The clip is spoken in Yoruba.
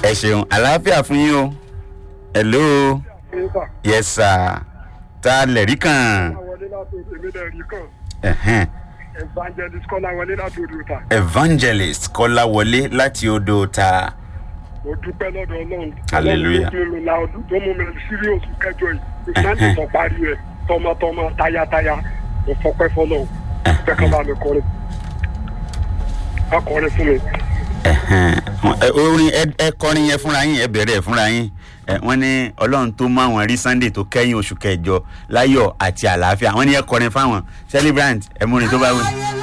ẹ ṣeun àlàáfíà fún yín o hello yes sir ta lẹ̀rí kan wọlé láti èmi náà rí kàn Ẹ̀hẹ́n. evangelist kọ́lá wọlé láti odò ta evangelist kọ́láwọlé láti odò ta mo dúpẹ́ lọ́dọ̀ ọlọ́run Hallelujah. ọlọ́run tó mú mi la ọdún tó mú mi sí oṣù kẹjọ yìí ìsáǹtì tó parí ẹ tọmọtọmọ tayátayá mo fọpẹ́ fọlọ́ pẹ́ kọ́ bá mi kọrin akọrin fún mi. Ẹ̀hẹ́n. Ẹ, orin ẹ- ẹ kọrin yẹn fúnra yín ẹ bẹ̀rẹ̀ ẹ̀ fúnra yín Ẹ, wọ́n ní ọlọ́run tó mú àwọn rí sunday tó kẹ́yìn oṣù kẹjọ láyọ̀ àti àlàáfíà wọ́n ní ẹ kọrin fáwọn celebrant ẹ múrin tó bá wù.